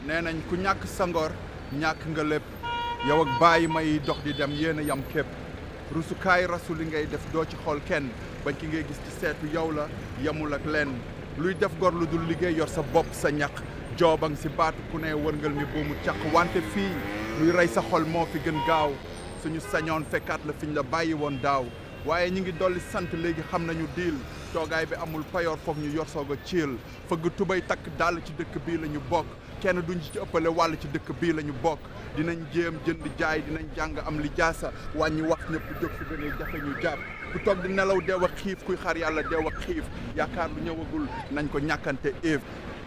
nee nañ ku ñàkk sa ngor ñàkk nga lépp yow ak bàyyi may dox di dem yéen a yam képp rusukaay rasu li ngay def doo ci xool kenn bañ ki ngay gis ci seetu yow la yemul ak lenn luy def gor lu dul liggéey yor sa bopp sa ñaq joobang si baatu ku ne wërngal mi boomu caq wante fii luy rey sa xol moo fi gën gaaw suñu sañoon fekkaat la fiñ la bàyyi woon daaw waaye ñi ngi dolli sant léegi xam nañu diil toogaay bi amul payoor foog ñu yor soog a ciil fëgg tubay takk dàll ci dëkk bii la ñu bokk kenn duñ ci ëppale wàll ci dëkk bii la ñu bokk dinañ jéem jënd jaay dinañ jàng am li jaasa wàññi wax ñëpp jóg fi gënee jafe ñu jàpp ku toog di nelaw deew ak xiif kuy xaar yàlla deew ak xiif yaakaar lu ñëwagul nañ ko ñàkkante éef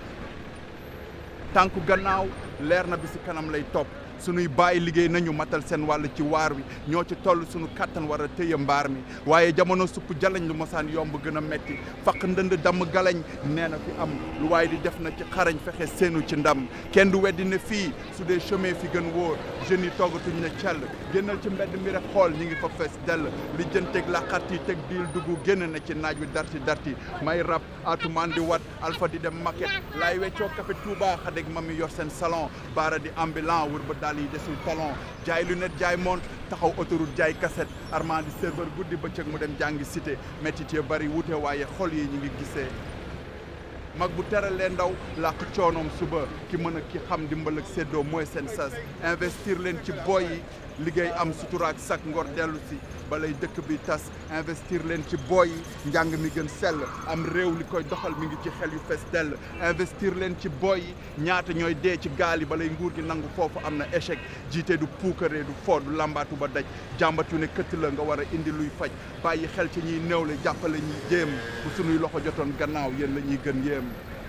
tànku gannaaw leer na bi si kanam lay topp sunuy bàyyi liggéey nañu matal seen wàll ci waar wi ñoo ci toll sunu kattan war a téye mbaar mi waaye jamono supp jalañ lu mosaan yomb gën a metti faq ndënd damm galañ nee na fi am lu waaye di def na ci xarañ fexe seenu ci ndam kenn du weddi ne fii su dee chemin fi gën wóor jeunes yi toogatuñ ne cell génnal ci mbedd mi rek xool ñi ngi fa fees dell li jënteeg laqat yi teg diil dugg génn na ci naaj wi darti darti may rab atumaan di wat alpha di dem maquette laay weccoo café Touba xadeg mami yor seen salon baara di ambulant wër ba daal yi desul talon jaay lunette jaay montre taxaw autoroute jaay cassette armand di serveur guddi bëccëg mu dem jàngi cité métit ya bari wute waaye xol yi ñu ngi gisee mag bu teralee ndaw làkk coonoom suba ki mën a ki xam dimbal ak séddoo mooy seen sas investir leen ci boy yi liggéey am suturaak sak ngor dellu si balay dëkk bi tas investir leen ci boy yi njàng mi gën sell am réew li koy doxal mi ngi ci xel yu fees dell investir leen ci boy yi ñaata ñooy dee ci gaal yi balay nguur gi nangu foofu am na échec jiite du puukaree du foo du làmbaatu ba daj jàmbatu ne këtt la nga war a indi luy faj bàyyi xel ci ñiy néew le jàppale ñuy jéem bu sunuy loxo jotoon gannaaw yéen la ñuy gën yéem